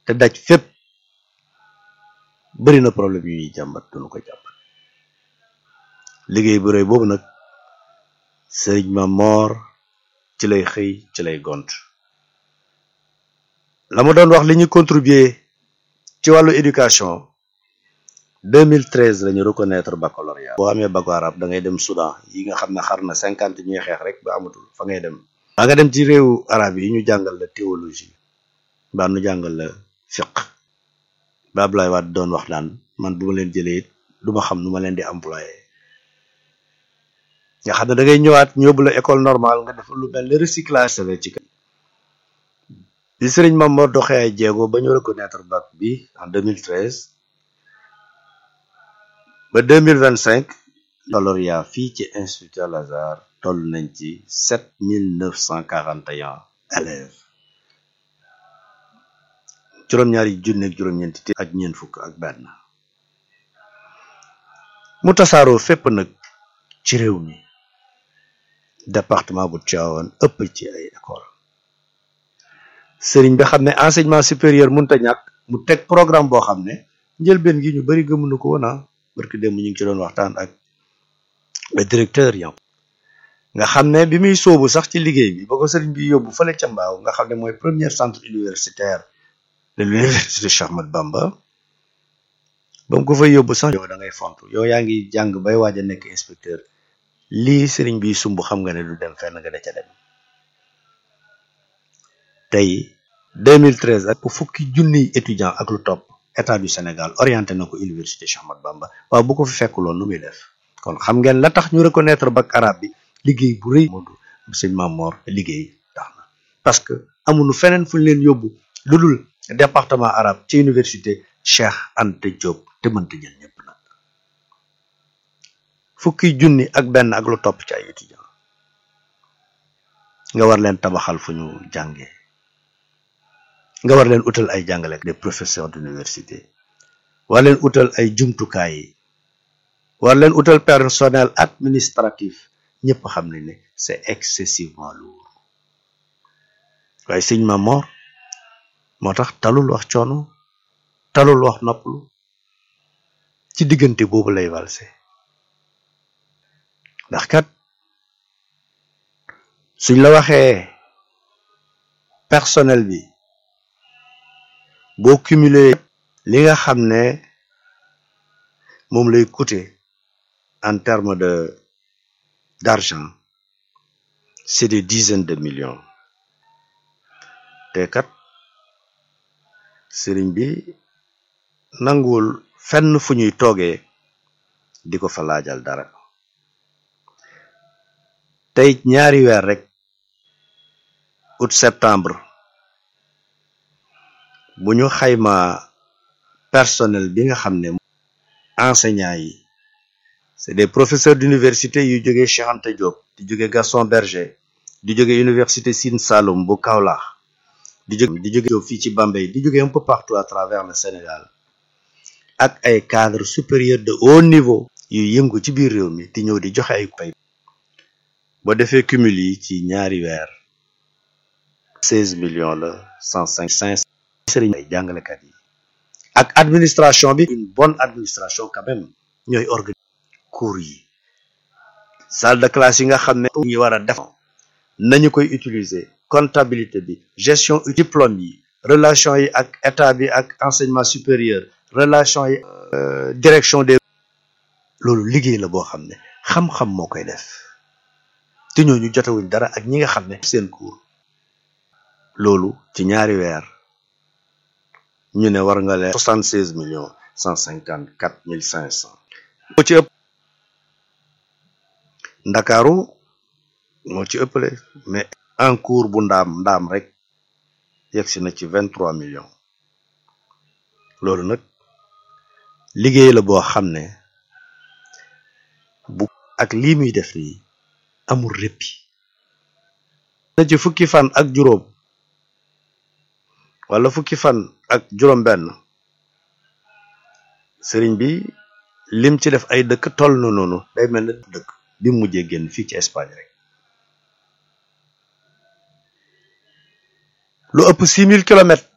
te daj fépp bëri na problème yu ñuy jàmbat duñu ko jàmbat liggéey bu rëy boobu nag sëriñ ma moor ci lay xëy ci lay gont la ma doon wax li ñu contribuer ci wàllu éducation 2013 la ñu reconnaître baccalauréat boo amee bac arabe da ngay dem Soudan yi nga xam ne xar na cinquante ñuy xeex rek ba amatul fa ngay dem ba nga dem ci réewu arabe yi ñu jàngal la théologie mbaa nu jàngal la fiq ba Abdoulaye Wade doon wax naan man bu ma leen jëlee it du ma xam nu ma leen di employé nga xam ne da ngay ñëwaat ñu yóbbu la école normale nga def lu mel ni recyclage save ci kan bi sëriñ Mame Mor doxee ay jéego ba ñu reconnaître bac bi en 2013 ba 2025 baccalauréat fii ci institut Al Azhar toll nañ ci 7941 élèves juróom-ñaari junne ak juróom-ñeenti téeméer ak ñeent fukk ak benn mu tasaaroo fépp nag ci réew mi département bu Tivaouane ëpp ci ay école sëriñ bi xam ne enseignement supérieur mënta ñàkk mu teg programme boo xam ne njëlbeen gi ñu bari gëmuñu ko woon barki démb ñu ngi ci doon waxtaan ak le directeur yam nga xam ne bi muy sóobu sax ci liggéey bi ba ko sëriñ bi yóbbu fële ca mbaaw nga xam ne mooy premier centre universitaire de l'université Cheikh Ahmadou Bamba ba mu ko fay yóbbu sax yow da ngay font yow yaa ngi jàng bay waaj a nekk inspecteur lii sëriñ bi sumb xam nga ne du dem fenn nga da ca dem tey 2013 ak fukki junniy étudiant ak lu topp état du Sénégal orienté na ko université Cheikh Ahmadou Bamba waaw bu ko fi fekkuloon lu muy def kon xam ngeen la tax ñu reconnaître bac arabe bi liggéey bu rëy Modou sëñ Mame Mor liggéey tax na parce que amuñu feneen fu ñu leen yóbbu lu dul département arabe ci université Cheikh Anta Diop te mënta jël ñëpp nag fukki junni ak benn ak lu topp ci ay étudiant nga war leen tabaxal fu ñu jàngee nga war leen utal ay jàngale des professeurs d'université war leen utal ay jumtukaay yi war leen utal personnel administratif ñëpp xam ne ne c'est excessivement lourd waaye sëñ Mame Mor moo tax talul wax coono talul wax noppalu ci diggante boobu lay valse ndax kat suñ la waxee personnel bi boo cumuler li nga xam ne moom lay coûter en termes de d'argent c'est des dizaines de millions te kat sëriñ bi nanguwul fenn fu ñuy toogee di ko fa laajal dara tey ñaari weer rek août septembre bu ñu xayma personnel bi nga xam ne enseignants yi c'est des professeurs d'université yu jógee Cheikh Anta Diop di jóge Gaston Berger di jóge université Sine Saloum bu Kaolack di jóge di jóge fii ci Bambey di jóge un peu partout à travers le Sénégal ak ay cadres supérieurs de haut niveau yu yëngu ci biir réew mi di ñëw di joxe ay pay boo defee cumul yi ci ñaari weer seize millions la cent cinq cinq sëriñ ay jàngalekat yi ak administration bi une bonne administration quand même ñooy organiser cours yi salle de classe yi nga xam ne ñu war a def nañu koy utiliser comptabilité bi gestion diplôme yi relation yi ak état bi ak enseignement supérieur relation yi direction des loolu liggéey la boo xam ne xam-xam moo koy def te ñooñu jotewuñ dara ak ñi nga xam ne seen cours loolu ci ñaari weer ñu ne war nga leen soixante seize millions cent cinquante quatre mille cinq cent moo ci ëpp ndakaaru moo ci ëppale mais en cours bu ndaam ndaam rek yegsi na ci vingt trois millions loolu nag liggéey la boo xam ne bu ak lii muy def nii amul réppi na ci fukki fan ak juróom wala fukki fan ak juróom benn sëriñ bi lim ci def ay dëkk toll na noonu day mel na dëkk bi mujjee génn fii ci Espagne rek lu ëpp six mille kilomètres